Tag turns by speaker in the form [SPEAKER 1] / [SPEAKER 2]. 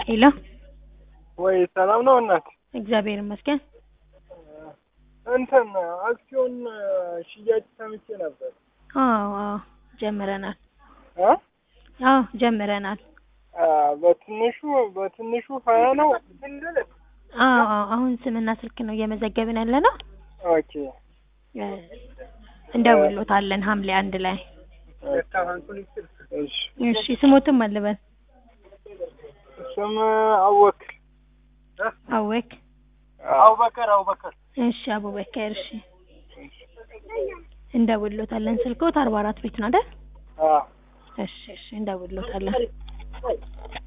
[SPEAKER 1] ሄሎ
[SPEAKER 2] ወይ ሰላም ነው እናት?
[SPEAKER 1] እግዚአብሔር ይመስገን።
[SPEAKER 2] እንትን አክሲዮን ሽያጭ ሰምቼ ነበር።
[SPEAKER 1] አዎ አዎ ጀምረናል።
[SPEAKER 2] እ
[SPEAKER 1] አዎ ጀምረናል።
[SPEAKER 2] አ በትንሹ በትንሹ ሀያ ነው።
[SPEAKER 1] አዎ አዎ አሁን ስምና ስልክ ነው እየመዘገብን ያለ ነው።
[SPEAKER 2] ኦኬ
[SPEAKER 1] እ እንደውሎታለን ሐምሌ አንድ ላይ።
[SPEAKER 2] እሺ
[SPEAKER 1] እሺ ስሞትም አልበል
[SPEAKER 2] ስም አወክ
[SPEAKER 1] አወክ
[SPEAKER 2] አቡበከር አቡበከር
[SPEAKER 1] እሺ አቡበከር እሺ እንደውሎታለን። ስልኮት አርባ አራት ቤት ነው አይደል?
[SPEAKER 2] አ
[SPEAKER 1] እሺ እሺ እንደውሎታለን።